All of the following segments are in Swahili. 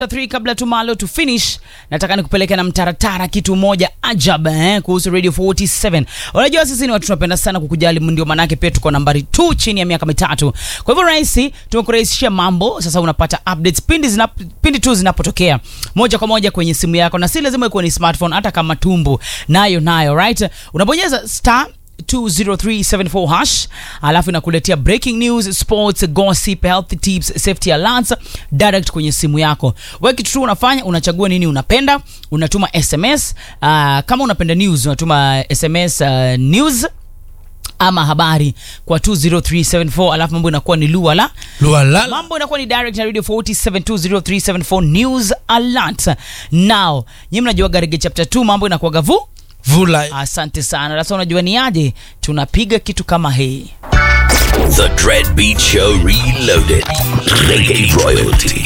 3 kabla tumalo to finish nataka nikupeleke na mtaratara kitu moja ajab eh, kuhusu radio 47 unajua sisi ni watu tunapenda sana kukujali ndio maanake pia tuko nambari 2 chini ya miaka mitatu kwa hivyo rahisi tumekurahisishia mambo sasa unapata updates pindi, zinap, pindi tu zinapotokea moja kwa moja kwenye simu yako na si lazima ikuwe ni smartphone hata kama tumbo nayo nayo right unabonyeza star 20374 hash alafu inakuletea breaking news sports gossip health tips safety alerts direct kwenye simu yako wewe kitu tu unafanya unachagua nini unapenda unatuma sms uh, kama unapenda news unatuma sms uh, news ama habari kwa 20374 alafu mambo inakuwa ni luala Lualala. mambo inakuwa ni direct na radio 4720374 news alert now nyi mnajua garige chapter 2 mambo inakuwaga vu Vula. asante sana sasa unajua ni aje tunapiga kitu kama hii The Dread Beat Show Reloaded. Reggae Royalty.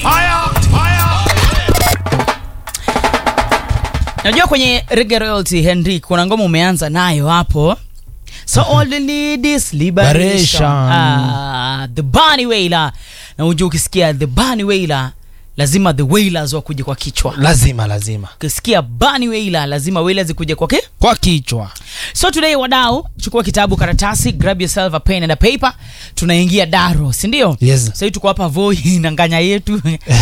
najua kwenye Reggae royalty henry kuna ngoma umeanza nayo hapo so all you need is liberation Liberation. ah, the Bunny Wailer na unajua ukisikia the Bunny Wailer lazima the wailers wakuje kwa kichwa lazima lazima ukisikia Bunny Wailer lazima wailers ikuje kwa ki kwa kichwa so today wadau chukua kitabu karatasi grab yourself a pen and a paper tunaingia daro sindio Yes. sahii tuko hapa voi na nganya yetu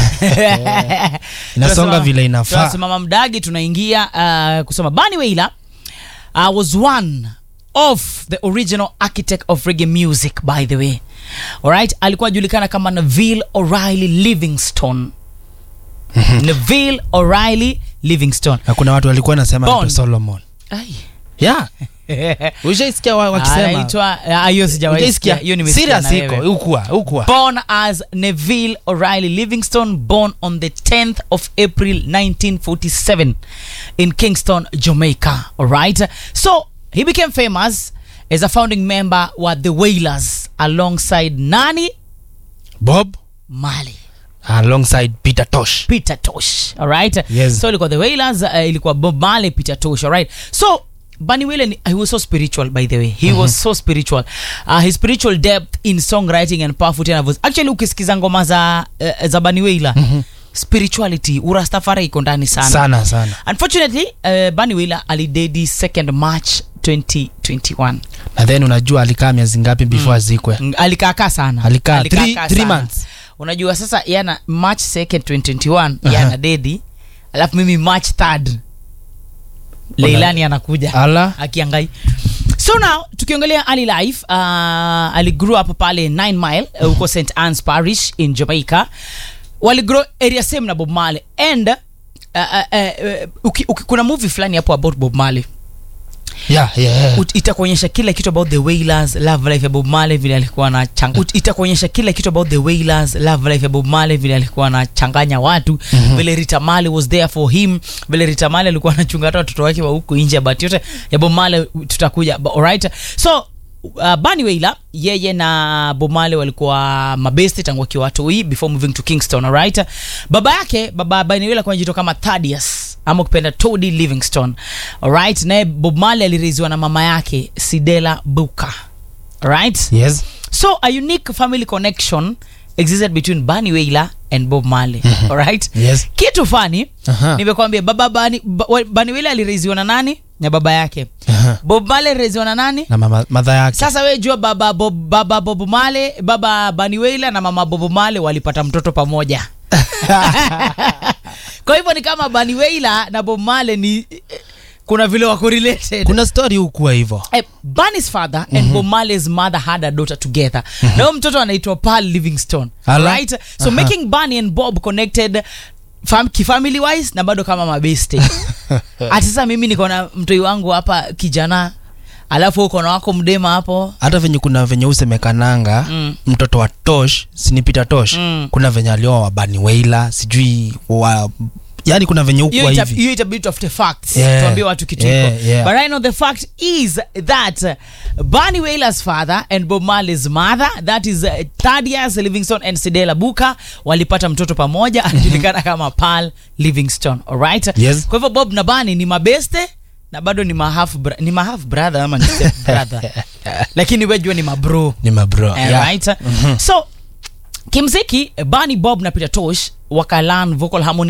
Inasonga Tunasema- vile inafaa. tunasimama mdagi tunaingia uh, kusoma Bunny Wailer uh, was one of the original architect of reggae music by the way alright alikuwa ajulikana kama Neville O'Reilly Livingstone Neville O'Reilly Livingstone na kuna watu walikuwa nasema Bon. anaitwa solomon Ai. yeah ushaisikia wa- wakisema anaitwa ah, hiyo sijawahi Hujaisikia? sikia. hiyo nimesikia Serious na iko wewe. ukua ukua born as Neville O'Reilly Livingstone, born on the 10th of April 1947 in Kingston, Jamaica. All right. So he became famous as a founding member with the Wailers alongside Nani bob Marley. alongside peter tosh Peter Tosh. All right. Yes. So ilikuwa the Wailers, uh, ilikuwa Bob Marley, Peter Tosh. All right. So Bunny Wailer, ni- he was so spiritual by the way. He was so spiritual. Uh, his spiritual depth in songwriting and powerful tenor voice. Actually ukisikiza ngoma za uh, za Bunny Wailer, spirituality, urastafari iko ndani sana. sana sana Unfortunately, uh, Bunny Wailer alidedi 2nd March 2021. na then unajua alikaa miezi ngapi before azikwe Mm, alikaakaa sana Alikaa Alikaakaa three- three sana. months. unajua sasa yana march 2nd 2021 yana dedi alafu mimi march 3rd leilani anakuja ala akiangai so now tukiongelea ali life uh, ali grew up pale 9 mile uh, huko st annes parish in jamaica waligrow area same na bob marley and uh, uh, uh, uki, uki, kuna movie fulani hapo about bob marley yeah, yeah. Ut- itakuonyesha kila kitu about the wailers love life ya bob marley vile alikuwa na changa Ut- itakuonyesha kila kitu about the wailers love life ya bob marley vile alikuwa anachanganya watu mm-hmm. vile rita marley was there for him vile rita marley alikuwa anachunga hata watoto wake wa huku nje but yote ya bob marley tutakuja But alright so Uh, Bunny Wailer yeye na Bob Marley walikuwa mabesti tangu wakiwa watoi before moving to Kingston alright baba yake baba Bunny Wailer kwa jito kama Thaddeus ama ukipenda Tody Livingstone alright naye Bob Marley alireziwa na mama yake Sidela Buka alright yes so a unique family connection existed between Bunny Wailer and Bob Marley alright yes kitu fani Aha. nimekwambia baba Bunny ba- wa- Bunny Wailer alireziwa na nani na baba yake Aha. Bob Marley alireziwa na nani na mama madha yake sasa we jua baba Bob, baba Bob Marley baba Bunny Wailer na mama Bob Marley walipata mtoto pamoja kwa hivyo ni kama Bunny Wailer na Bob Marley ni kuna vile wako related kuna story hukuwa hivyo Eh, Bunny's father and Bob Marley's mother had a daughter together na huyo mtoto anaitwa Pearl Livingstone Ala. right so Aha. making Bunny and Bob connected fam, kifamily wise na bado kama mabeste ati sasa mimi niko na mtoi wangu hapa kijana alafu uko na wako mdema hapo hata venye kuna venye usemekananga Mm. mtoto wa tosh sinipita tosh Mm. kuna venye alioa wabani weila sijui wa yani kuna venye hiyo hukuwa ita- hivi hiyo itabidi tutafute facts Yeah. tuambie watu kitu Yeah, iko yeah. but I know the fact is that uh, Bunny Wailer's father and Bob Marley's mother that is uh, Thaddeus Livingstone and Sidela Buka walipata mtoto pamoja anajulikana kama Pearl Livingstone alright Yes. kwa hivyo Bob na Bunny ni mabeste na bado ni mahaf bra- ni mahaf brother ama ni step brother lakini wejua ni mabro ni mabro Eh, yeah. right so kimziki Bunny Bob na Peter Tosh wakalan vocal harmony